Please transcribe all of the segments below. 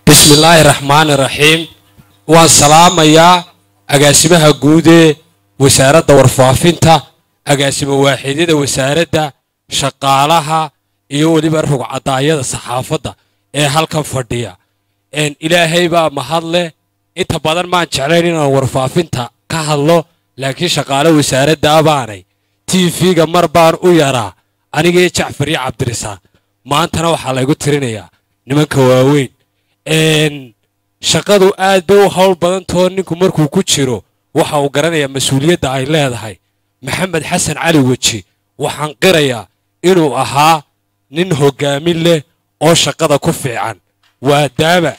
bismi illaahi raxmaani raxiim waan salaamayaa agaasimaha guud ee wasaaradda warfaafinta agaasimo waaxidyada wasaaradda shaqaalaha iyo weliba rugcadaayada saxaafadda ee halkan fadhiya ilaahay baa mahad leh inta badan maan jeclayn inaan warfaafinta ka hadlo laakiin shaqaale wasaaradda baanay tv-ga mar baan u yaraa anigii jacfar iyo cabdirisaaq maantana waxaa laygu tirinayaa nimanka waaweyn shaqadu aad bay u howl badantao ninku markuu ku jiro waxa uu garanayaa mas-uuliyadda ay leedahay maxamed xasan cali weji waxaan qirayaa inuu ahaa nin hoggaamin leh oo shaqada ku fiican waadaama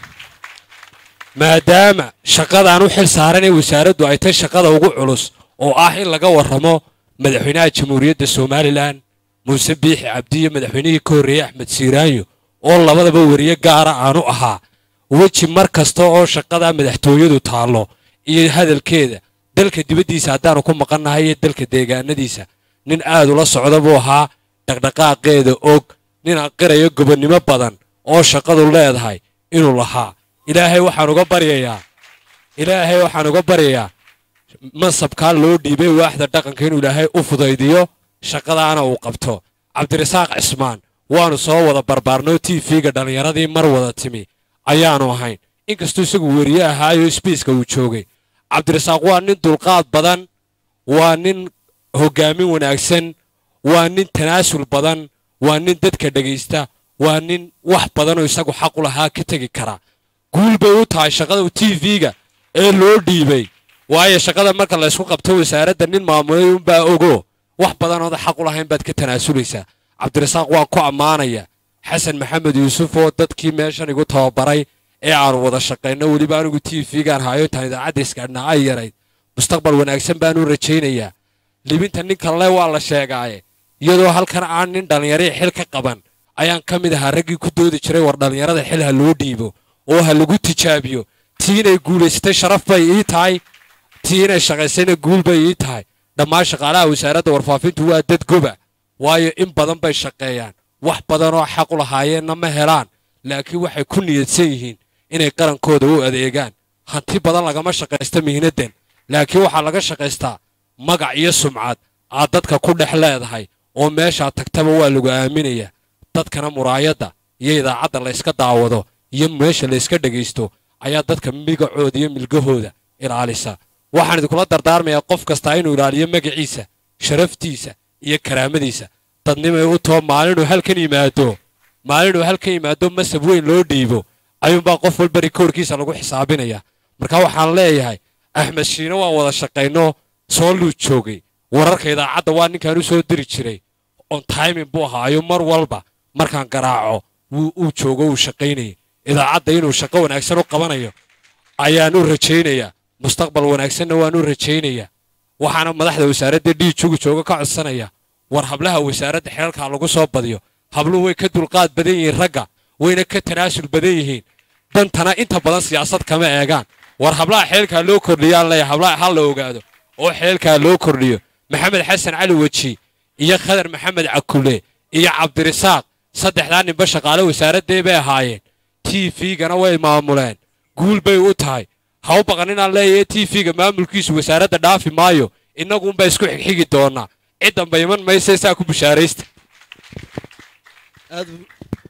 maadaama shaqadaan u xil saaran ee wasaaraddu ay tay shaqada ugu culus oo ah in laga warramo madaxweynaha jamhuuriyadda somalilan muuse biixi cabdi iyo madaxweynihii ka horreeyey axmed siiraanyo oo labadaba weriye gaara aanu ahaa weji mar kasta oo shaqada madaxtooyadu taallo iyo hadalkeeda dalka dibaddiisa haddaanu ku maqannahay iyo dalka deegaanadiisa nin aad ula socda buu ahaa dhaqdhaqaaqeeda og nin aqirayo gobonnimo badan oo shaqadu leedahay inuu lahaa ilaahay waxaan uga baryayaa ilaahay waxaan uga baryayaa mansabkaa loo dhiibay waaxda dhaqanka inuu ilaahay u fudaydiyo shaqadaana uu qabto cabdirasaaq cismaan waanu soo wada barbaarnoo tv-ga dhallinyaradii mar wada timi ayaanu ahayn inkastuu isagu weriye ahaayo sbiiska uu joogay cabdirasaaq waa nin dulqaad badan waa nin hoggaamin wanaagsan waa nin tanaasul badan waa nin dadka dhegaysta waa nin wax badanoo isagu xaq u lahaa ka tegi kara guul bay u tahay shaqada tv-ga ee loo dhiibay waayo shaqada marka laysku qabto wasaaradda nin maamulay unbaa ogo wax badanooda xaq u lahayn baad ka tanaasulaysaa cabdirasaaq waan ku ammaanaya xasan maxamed yuusuf oo dadkii meeshan igu tababaray ee aanu wada shaqayno weliba anigu tv-gaan hayo intaan idaacadda iskaadhnaa ay yarayd mustaqbal wanaagsan baanu rajaynayaa libinta ninkan le waa la sheegaaye iyadoo halkan aan nin dhallinyarii xil ka qaban ayaan ka mid ahaa raggii ku doodi jiray war dhallinyarada xil ha loo dhiibo oo ha lagu tijaabiyo tii inay guulaysatay sharaf bay ii tahay tii inay shaqaysayna guul bay ii tahay dhammaan shaqaalaha wasaaradda warfaafintu waa dad goba waayo in badan bay shaqeeyaan wax badanoo xaq u lahaayeenna ma helaan laakiin waxay ku niyadsan yihiin inay qarankooda u adeegaan hanti badan lagama shaqaysta mihnaddan laakiin waxaa laga shaqaystaa magac iyo sumcad aad dadka ku dhex leedahay oo meeshaa tagtaba waa lagu aaminayaa dadkana muraayadda iyo idaacadda layska daawado iyo meesha layska dhegaysto ayaa dadka migacooda iyo milgahooda ilaalisa waxaan idinkula dardaarmayaa qof kastaa inuu ilaaliyo magaciisa sharaftiisa iyo karaamadiisa dadnimay u too maalinuu halkan yimaado maalinuu halkan yimaado masab weyn loo dhiibo ayuunbaa qof walba rikoorkiisa lagu xisaabinaya marka waxaan leeyahay axmed shiine waan wada shaqayno soo luu joogay wararka idaacadda waa ninkaan u soo diri jiray on timing buu ahaayo mar walba markaan garaaco uu joogo uu shaqaynayay idaacadda inuu shaqo wanaagsan u qabanayo ayaan u rajaynayaa mustaqbal wanaagsanna waan u rajaynayaa waxaana madaxda wasaaradda dhiijugu jooga ka codsanaya war hablaha wasaaradda xeelkaa lagu soo badiyo habluhu way ka dulqaad badan yihiin ragga wayna ka tanaasul badan yihiin dantana inta badan siyaasad kama eegaan war hablaha xeelkaa loo kordhiyaan leeya hablaha ha la ogaado oo xeelkaa loo kordhiyo maxamed xasan cali weji iyo khadar maxamed cakule iyo cabdirisaaq saddexdaa ninba shaqaale wasaaraddee bay ahaayeen tv-gana way maamuleen guul bay u tahay ha u baqan inaan leeyahay tv-ga maamulkiisu wasaaradda dhaafi maayo innaguunbaa isku xigxigi doonaa ciddanba iman maysa saa ku bushaaraysta